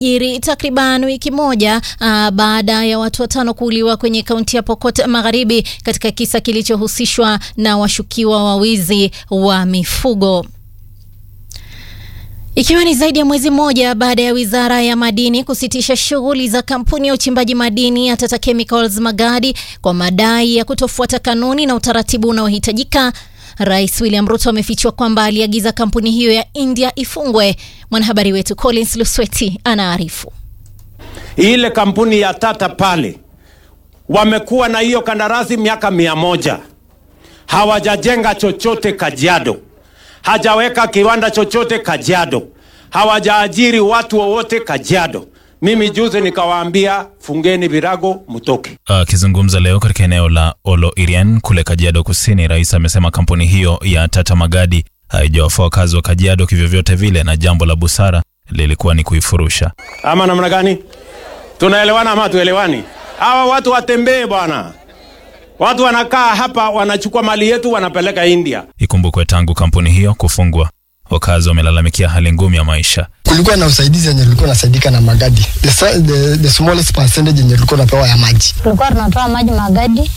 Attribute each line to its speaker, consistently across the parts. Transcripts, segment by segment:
Speaker 1: jiri takriban wiki moja aa, baada ya watu watano kuuliwa kwenye kaunti ya Pokot Magharibi katika kisa kilichohusishwa na washukiwa wa wizi wa mifugo. Ikiwa ni zaidi ya mwezi mmoja baada ya wizara ya madini kusitisha shughuli za kampuni ya uchimbaji madini ya Tata Chemicals Magadi kwa madai ya kutofuata kanuni na utaratibu unaohitajika, Rais William Ruto amefichua kwamba aliagiza kampuni hiyo ya India ifungwe. Mwanahabari wetu Collins Lusweti anaarifu.
Speaker 2: Ile kampuni ya Tata pale wamekuwa na hiyo kandarasi miaka mia moja hawajajenga chochote Kajiado, hajaweka kiwanda chochote Kajiado, hawajaajiri watu wowote Kajiado. Mimi juzi nikawaambia fungeni virago mtoke.
Speaker 3: Akizungumza leo katika eneo la Oloirian kule Kajiado Kusini, rais amesema kampuni hiyo ya Tata Magadi haijawafaa wakazi wa Kajiado kivyovyote vile, na jambo la busara lilikuwa ni kuifurusha.
Speaker 2: Ama namna gani? Tunaelewana ama tuelewani? Hawa watu watembee bwana. Watu wanakaa hapa wanachukua mali yetu wanapeleka India.
Speaker 3: Ikumbukwe tangu kampuni hiyo kufungwa, wakazi wamelalamikia hali ngumu ya maisha.
Speaker 4: kulikuwa na usaidizi yenye tulikuwa nasaidika na magadi the, sa- the, the smallest percentage yenye tulikuwa napewa ya maji
Speaker 5: tulikuwa tunatoa maji magadi.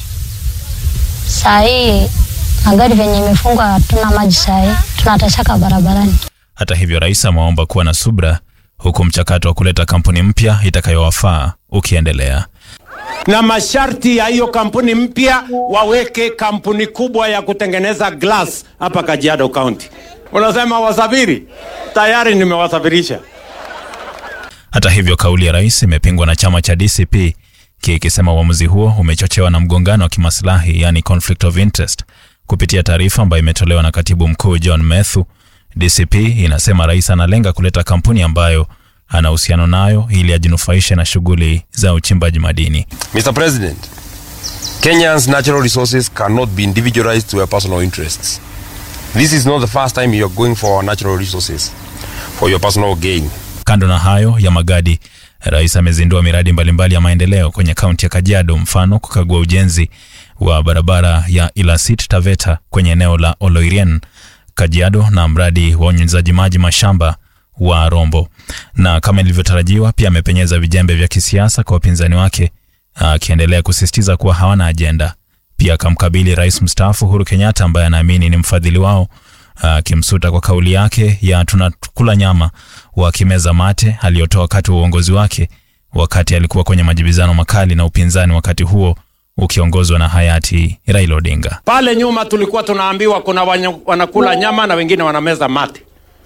Speaker 5: Saa hii magadi venye imefungwa, hatuna maji saa hii, tunatashaka barabarani.
Speaker 3: Hata hivyo, rais amewaomba kuwa na subra, huku mchakato wa kuleta kampuni mpya itakayowafaa ukiendelea.
Speaker 2: Na masharti ya hiyo kampuni mpya waweke kampuni kubwa ya kutengeneza glass hapa Kajiado County. Unasema wasafiri? Tayari nimewasafirisha.
Speaker 3: Hata hivyo, kauli ya rais imepingwa na chama cha DCP kikisema uamuzi huo umechochewa na mgongano wa kimaslahi, yani conflict of interest. Kupitia taarifa ambayo imetolewa na katibu mkuu John Methu, DCP inasema rais analenga kuleta kampuni ambayo ana uhusiano nayo ili ajinufaishe na shughuli za uchimbaji madini.
Speaker 6: Mr. President, Kenya's natural resources cannot be individualized to your personal interests. This is not the first time you are going for our natural resources for your personal gain.
Speaker 3: Kando na hayo ya magadi, rais amezindua miradi mbalimbali ya maendeleo kwenye kaunti ya Kajiado, mfano kukagua ujenzi wa barabara ya Ilasit Taveta kwenye eneo la Oloirian, Kajiado, na mradi wa unyunyizaji maji mashamba wa Rombo. Na kama ilivyotarajiwa, pia amepenyeza vijembe vya kisiasa kwa wapinzani wake, akiendelea kusisitiza kuwa hawana ajenda. Pia akamkabili rais mstaafu Uhuru Kenyatta ambaye anaamini ni mfadhili wao, akimsuta kwa kauli yake ya tunakula nyama wakimeza mate aliyotoa wakati wa uongozi wake, wakati alikuwa kwenye majibizano makali na upinzani, wakati huo ukiongozwa na hayati Raila Odinga.
Speaker 2: Pale nyuma tulikuwa tunaambiwa kuna wanya- wanakula nyama na wengine wanameza mate.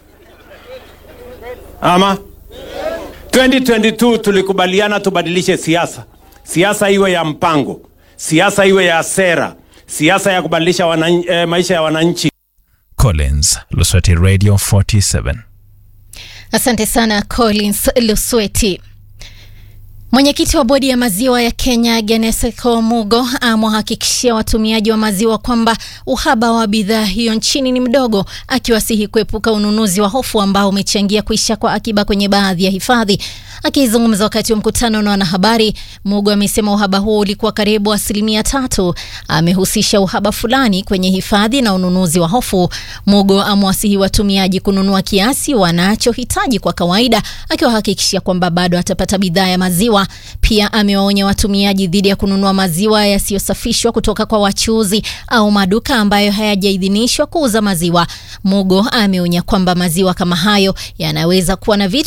Speaker 2: Ama 2022 tulikubaliana tubadilishe siasa. Siasa iwe ya mpango, siasa iwe ya sera, siasa ya kubadilisha wanan, eh, maisha ya wananchi.
Speaker 3: Collins, Lusweti Radio 47.
Speaker 1: Asante sana Collins Lusweti. Mwenyekiti wa bodi ya maziwa ya Kenya Geneseko Mugo amewahakikishia watumiaji wa maziwa kwamba uhaba wa bidhaa hiyo nchini ni mdogo, akiwasihi kuepuka ununuzi wa hofu ambao umechangia kuisha kwa akiba kwenye baadhi ya hifadhi. Akizungumza wakati wa mkutano na wanahabari, Mugo amesema uhaba huo ulikuwa karibu asilimia tatu. Amehusisha uhaba fulani kwenye hifadhi na ununuzi wa hofu. Mugo amewasihi watumiaji kununua kiasi wanachohitaji kwa kawaida, akiwahakikishia kwamba bado atapata bidhaa ya maziwa. Pia amewaonya watumiaji dhidi ya kununua maziwa yasiyosafishwa kutoka kwa wachuuzi au maduka ambayo hayajaidhinishwa kuuza maziwa. Mugo ameonya kwamba maziwa kama hayo yanaweza kuwa na vitu